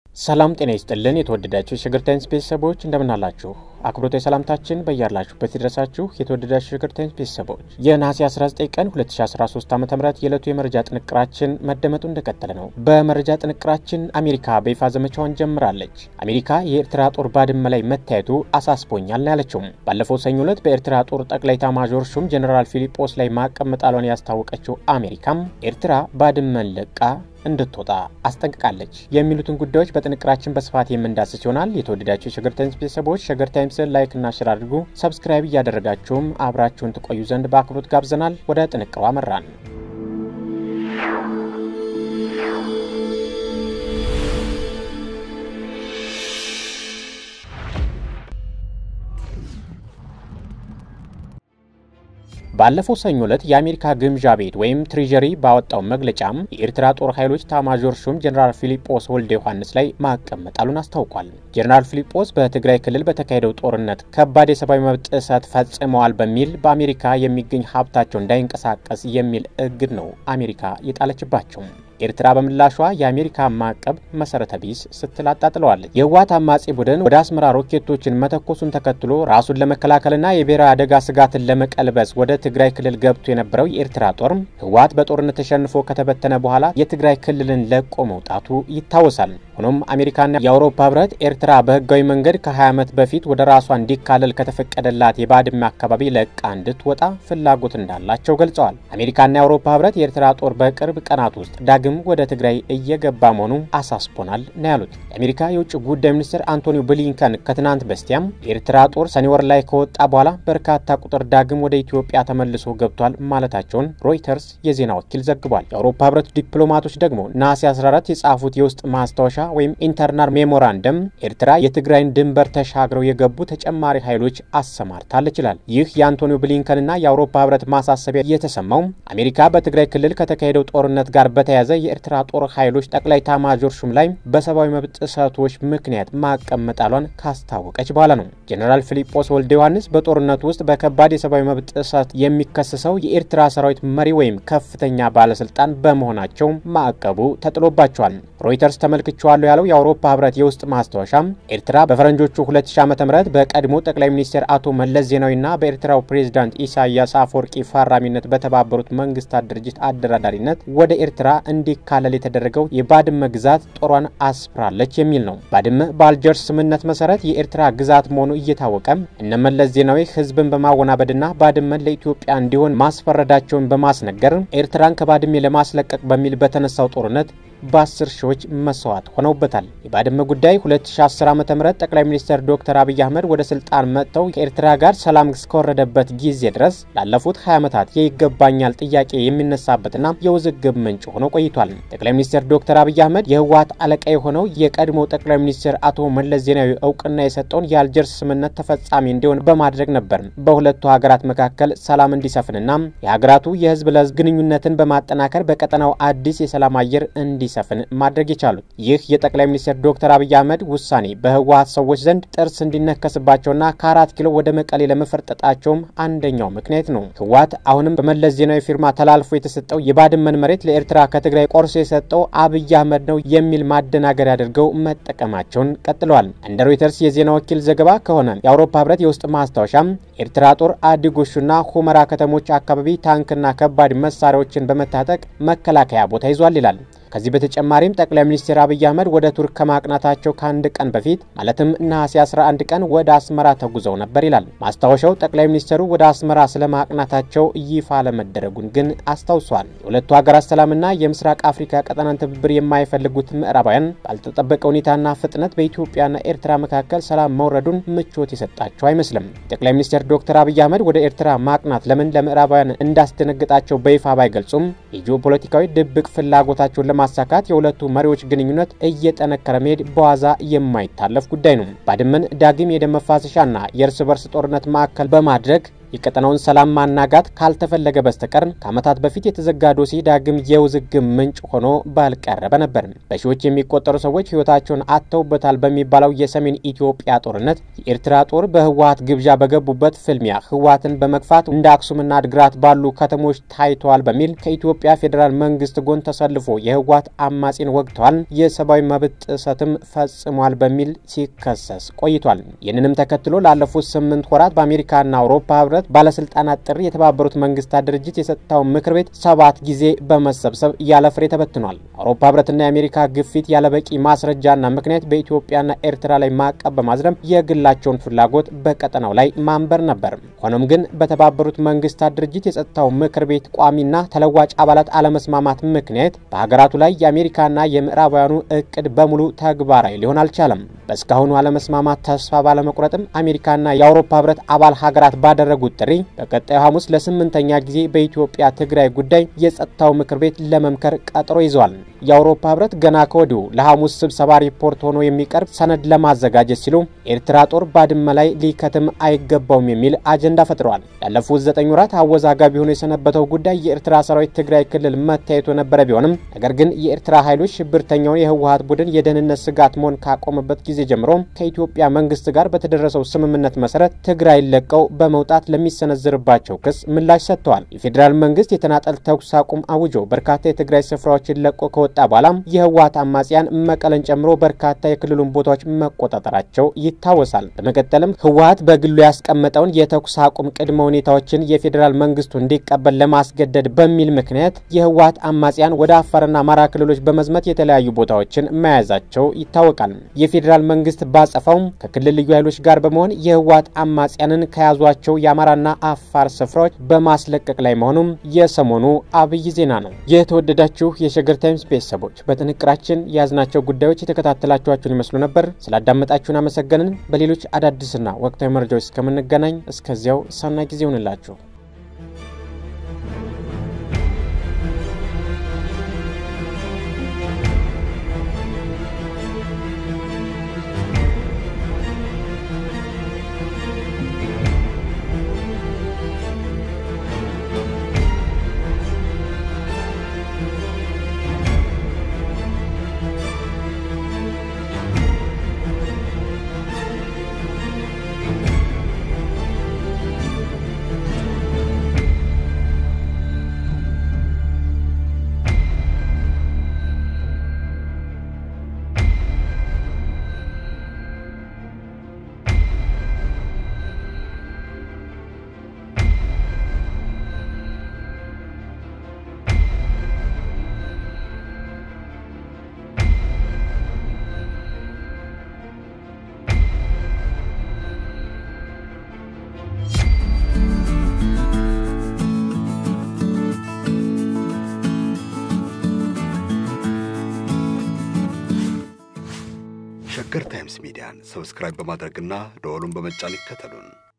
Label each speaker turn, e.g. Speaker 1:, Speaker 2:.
Speaker 1: ሰላም ጤና ይስጥልን። የተወደዳችሁ የሸገር ታይምስ ቤተሰቦች እንደምናላችሁ አክብሮታዊ ሰላምታችን በያላችሁበት ይድረሳችሁ። የተወደዳችሁ የሸገር ታይምስ ቤተሰቦች የነሐሴ 19 ቀን 2013 ዓ ም የዕለቱ የመረጃ ጥንቅራችን መደመጡ እንደቀጠለ ነው። በመረጃ ጥንቅራችን አሜሪካ በይፋ ዘመቻዋን ጀምራለች። አሜሪካ የኤርትራ ጦር ባድመ ላይ መታየቱ አሳስቦኛል ነው ያለችው። ባለፈው ሰኞ ዕለት በኤርትራ ጦር ጠቅላይ ኤታማዦር ሹም ጀኔራል ፊሊጶስ ላይ ማዕቀብ መጣሏን ያስታወቀችው አሜሪካም ኤርትራ ባድመን ለቃ እንድትወጣ አስጠንቅቃለች። የሚሉትን ጉዳዮች በጥንቅራችን በስፋት የምንዳስስ ይሆናል። የተወደዳችሁ የሸገር ታይምስ ቤተሰቦች ሸገር ታይምስን ላይክ እና ሽር አድርጉ። ሰብስክራይብ እያደረጋችሁም አብራችሁን ትቆዩ ዘንድ በአክብሮት ጋብዘናል። ወደ ጥንቅሩ አመራን። ባለፈው ሰኞ ዕለት የአሜሪካ ግምዣ ቤት ወይም ትሬዠሪ ባወጣው መግለጫም የኤርትራ ጦር ኃይሎች ኤታማዦር ሹም ጀኔራል ፊሊጶስ ወልደ ዮሐንስ ላይ ማዕቀብ መጣሉን አስታውቋል። ጀኔራል ፊሊጶስ በትግራይ ክልል በተካሄደው ጦርነት ከባድ የሰብአዊ መብት ጥሰት ፈጽመዋል በሚል በአሜሪካ የሚገኝ ሀብታቸው እንዳይንቀሳቀስ የሚል እግድ ነው አሜሪካ የጣለችባቸው። ኤርትራ በምላሿ የአሜሪካ ማዕቀብ መሰረተ ቢስ ስትል አጣጥለዋለች። የህወሓት አማጺ ቡድን ወደ አስመራ ሮኬቶችን መተኮሱን ተከትሎ ራሱን ለመከላከልና የብሔራዊ አደጋ ስጋትን ለመቀልበስ ወደ ትግራይ ክልል ገብቶ የነበረው የኤርትራ ጦር ህወሓት በጦርነት ተሸንፎ ከተበተነ በኋላ የትግራይ ክልልን ለቆ መውጣቱ ይታወሳል። ሆኖም አሜሪካና የአውሮፓ ህብረት ኤርትራ በህጋዊ መንገድ ከ20 ዓመት በፊት ወደ ራሷ እንዲካለል ከተፈቀደላት የባድመ አካባቢ ለቃ እንድትወጣ ፍላጎት እንዳላቸው ገልጸዋል። አሜሪካና የአውሮፓ ህብረት የኤርትራ ጦር በቅርብ ቀናት ውስጥ ዳግም ወደ ትግራይ እየገባ መሆኑ አሳስቦናል ነው ያሉት። የአሜሪካ የውጭ ጉዳይ ሚኒስትር አንቶኒ ብሊንከን ከትናንት በስቲያም የኤርትራ ጦር ሰኔ ወር ላይ ከወጣ በኋላ በርካታ ቁጥር ዳግም ወደ ኢትዮጵያ ተመልሶ ገብቷል ማለታቸውን ሮይተርስ የዜና ወኪል ዘግቧል። የአውሮፓ ህብረት ዲፕሎማቶች ደግሞ ነሐሴ 14 የጻፉት የውስጥ ማስታወሻ ወይም ኢንተርናል ሜሞራንደም ኤርትራ የትግራይን ድንበር ተሻግረው የገቡ ተጨማሪ ኃይሎች አሰማርታለች ይላል። ይህ የአንቶኒ ብሊንከንና የአውሮፓ ህብረት ማሳሰቢያ የተሰማው አሜሪካ በትግራይ ክልል ከተካሄደው ጦርነት ጋር በተያያዘ የኤርትራ ጦር ኃይሎች ጠቅላይ ኤታማዦር ሹም ላይ በሰብአዊ መብት ጥሰቶች ምክንያት ማዕቀብ መጣሏን ካስታወቀች በኋላ ነው። ጀኔራል ፊሊጶስ ወልደ ዮሐንስ በጦርነቱ ውስጥ በከባድ የሰብአዊ መብት ጥሰት የሚከሰሰው የኤርትራ ሰራዊት መሪ ወይም ከፍተኛ ባለስልጣን በመሆናቸው ማዕቀቡ ተጥሎባቸዋል። ሮይተርስ ተመልክቼዋለሁ ያለው የአውሮፓ ህብረት የውስጥ ማስታወሻ ኤርትራ በፈረንጆቹ 2000 ዓ ም በቀድሞ ጠቅላይ ሚኒስትር አቶ መለስ ዜናዊና በኤርትራው ፕሬዚዳንት ኢሳያስ አፈወርቂ ፈራሚነት በተባበሩት መንግስታት ድርጅት አደራዳሪነት ወደ ኤርትራ እንዲካለል የተደረገው የባድመ ግዛት ጦሯን አስፍራለች የሚል ነው። ባድመ በአልጀርስ ስምምነት መሰረት የኤርትራ ግዛት መሆኑ እየታወቀ እነመለስ ዜናዊ ህዝብን በማወናበድና ባድመን ለኢትዮጵያ እንዲሆን ማስፈረዳቸውን በማስነገር ኤርትራን ከባድሜ ለማስለቀቅ በሚል በተነሳው ጦርነት በአስር ሺዎች መስዋዕት ሆነውበታል። የባድመ ጉዳይ 2010 ዓ ም ጠቅላይ ሚኒስትር ዶክተር አብይ አህመድ ወደ ስልጣን መጥተው ከኤርትራ ጋር ሰላም እስከወረደበት ጊዜ ድረስ ላለፉት 20 ዓመታት የይገባኛል ጥያቄ የሚነሳበትና የውዝግብ ምንጭ ሆኖ ቆይቷል። ጠቅላይ ሚኒስትር ዶክተር አብይ አህመድ የህወሓት አለቃ የሆነው የቀድሞ ጠቅላይ ሚኒስትር አቶ መለስ ዜናዊ እውቅና የሰጠውን የአልጀርስ ስምምነት ተፈጻሚ እንዲሆን በማድረግ ነበር በሁለቱ ሀገራት መካከል ሰላም እንዲሰፍንና የሀገራቱ የህዝብ ለህዝብ ግንኙነትን በማጠናከር በቀጠናው አዲስ የሰላም አየር እንዲ ሰፍን ማድረግ የቻሉት ይህ የጠቅላይ ሚኒስትር ዶክተር አብይ አህመድ ውሳኔ በህወሓት ሰዎች ዘንድ ጥርስ እንዲነከስባቸውና ከአራት ኪሎ ወደ መቀሌ ለመፈርጠጣቸውም አንደኛው ምክንያት ነው። ህወሓት አሁንም በመለስ ዜናዊ ፊርማ ተላልፎ የተሰጠው የባድመን መሬት ለኤርትራ ከትግራይ ቆርሶ የሰጠው አብይ አህመድ ነው የሚል ማደናገር አድርገው መጠቀማቸውን ቀጥለዋል። እንደ ሮይተርስ የዜና ወኪል ዘገባ ከሆነ የአውሮፓ ህብረት የውስጥ ማስታወሻም ኤርትራ ጦር አዲጎሹና ሁመራ ከተሞች አካባቢ ታንክና ከባድ መሳሪያዎችን በመታጠቅ መከላከያ ቦታ ይዟል ይላል። ከዚህ በተጨማሪም ጠቅላይ ሚኒስትር አብይ አህመድ ወደ ቱርክ ከማቅናታቸው ከአንድ ቀን በፊት ማለትም ነሐሴ 11 ቀን ወደ አስመራ ተጉዘው ነበር ይላል ማስታወሻው። ጠቅላይ ሚኒስትሩ ወደ አስመራ ስለማቅናታቸው ይፋ አለመደረጉን ግን አስታውሷል። የሁለቱ ሀገራት ሰላምና የምስራቅ አፍሪካ ቀጠናን ትብብር የማይፈልጉት ምዕራባውያን ባልተጠበቀ ሁኔታና ፍጥነት በኢትዮጵያና ኤርትራ መካከል ሰላም መውረዱን ምቾት የሰጣቸው አይመስልም። ጠቅላይ ሚኒስትር ዶክተር አብይ አህመድ ወደ ኤርትራ ማቅናት ለምን ለምዕራባውያን እንዳስደነግጣቸው በይፋ ባይገልጹም የጂኦፖለቲካዊ ድብቅ ፍላጎታቸውን ማሳካት የሁለቱ መሪዎች ግንኙነት እየጠነከረ መሄድ በዋዛ የማይታለፍ ጉዳይ ነው። ባድመን ዳግም የደም መፋሰሻና የእርስ በርስ ጦርነት ማዕከል በማድረግ የቀጠናውን ሰላም ማናጋት ካልተፈለገ በስተቀር ከዓመታት በፊት የተዘጋ ዶሴ ዳግም የውዝግብ ምንጭ ሆኖ ባልቀረበ ነበር። በሺዎች የሚቆጠሩ ሰዎች ሕይወታቸውን አጥተውበታል በሚባለው የሰሜን ኢትዮጵያ ጦርነት የኤርትራ ጦር በህወሀት ግብዣ በገቡበት ፍልሚያ ህወሀትን በመግፋት እንደ አክሱምና አድግራት ባሉ ከተሞች ታይተዋል በሚል ከኢትዮጵያ ፌዴራል መንግስት ጎን ተሰልፎ የህወሀት አማጺን ወግተዋል፣ የሰብአዊ መብት ጥሰትም ፈጽሟል በሚል ሲከሰስ ቆይቷል። ይህንንም ተከትሎ ላለፉት ስምንት ወራት በአሜሪካና አውሮፓ ህብረት ባለስልጣናት ጥሪ የተባበሩት መንግስታት ድርጅት የጸጥታው ምክር ቤት ሰባት ጊዜ በመሰብሰብ ያለ ፍሬ ተበትኗል። አውሮፓ ህብረትና የአሜሪካ ግፊት ያለበቂ ማስረጃና ምክንያት በኢትዮጵያና ኤርትራ ላይ ማዕቀብ በማዝረም የግላቸውን ፍላጎት በቀጠናው ላይ ማንበር ነበር። ሆኖም ግን በተባበሩት መንግስታት ድርጅት የጸጥታው ምክር ቤት ቋሚና ተለዋጭ አባላት አለመስማማት ምክንያት በሀገራቱ ላይ የአሜሪካና የምዕራባውያኑ እቅድ በሙሉ ተግባራዊ ሊሆን አልቻለም። በእስካሁኑ አለመስማማት ተስፋ ባለመቁረጥም አሜሪካና የአውሮፓ ህብረት አባል ሀገራት ባደረጉት ጥሪ በቀጣዩ ሐሙስ ለስምንተኛ ጊዜ በኢትዮጵያ ትግራይ ጉዳይ የጸጥታው ምክር ቤት ለመምከር ቀጠሮ ይዘዋል። የአውሮፓ ህብረት ገና ከወዲሁ ለሐሙስ ስብሰባ ሪፖርት ሆኖ የሚቀርብ ሰነድ ለማዘጋጀት ሲሉ ኤርትራ ጦር ባድመ ላይ ሊከትም አይገባውም የሚል አጀንዳ ፈጥረዋል። ያለፉት ዘጠኝ ወራት አወዛጋቢ ሆኖ የሰነበተው ጉዳይ የኤርትራ ሰራዊት ትግራይ ክልል መታየቱ የነበረ ቢሆንም ነገር ግን የኤርትራ ኃይሎች ሽብርተኛውን የህወሀት ቡድን የደህንነት ስጋት መሆን ካቆመበት ጊዜ ጀምሮ ከኢትዮጵያ መንግስት ጋር በተደረሰው ስምምነት መሰረት ትግራይ ለቀው በመውጣት ለሚሰነዝርባቸው ክስ ምላሽ ሰጥተዋል። የፌዴራል መንግስት የተናጠል ተኩስ አቁም አውጆ በርካታ የትግራይ ስፍራዎችን ለቆ ከወጣ በኋላም የህወሀት አማጽያን መቀለን ጨምሮ በርካታ የክልሉን ቦታዎች መቆጣጠራቸው ይታወሳል። በመቀጠልም ህወሀት በግሉ ያስቀመጠውን የተኩስ አቁም ቅድመ ሁኔታዎችን የፌዴራል መንግስቱ እንዲቀበል ለማስገደድ በሚል ምክንያት የህወሀት አማጽያን ወደ አፋርና አማራ ክልሎች በመዝመት የተለያዩ ቦታዎችን መያዛቸው ይታወቃል። የፌዴራል መንግስት ባጸፋውም ከክልል ልዩ ኃይሎች ጋር በመሆን የህወሀት አማጽያንን ከያዟቸው የአማራና አፋር ስፍራዎች በማስለቀቅ ላይ መሆኑም የሰሞኑ አብይ ዜና ነው። የተወደዳችሁ የሸገር ታይምስ ቤተሰቦች በጥንቅራችን የያዝናቸው ጉዳዮች የተከታተላችኋችሁን ይመስሉ ነበር። ስላዳመጣችሁን አመሰገንን። በሌሎች አዳዲስና ወቅታዊ መረጃዎች እስከምንገናኝ እስከዚያው ሰናይ ጊዜ ይሆንላችሁ።
Speaker 2: ሸገር ታይምስ ሚዲያን ሰብስክራይብ በማድረግና ደወሉን በመጫን ይከተሉን።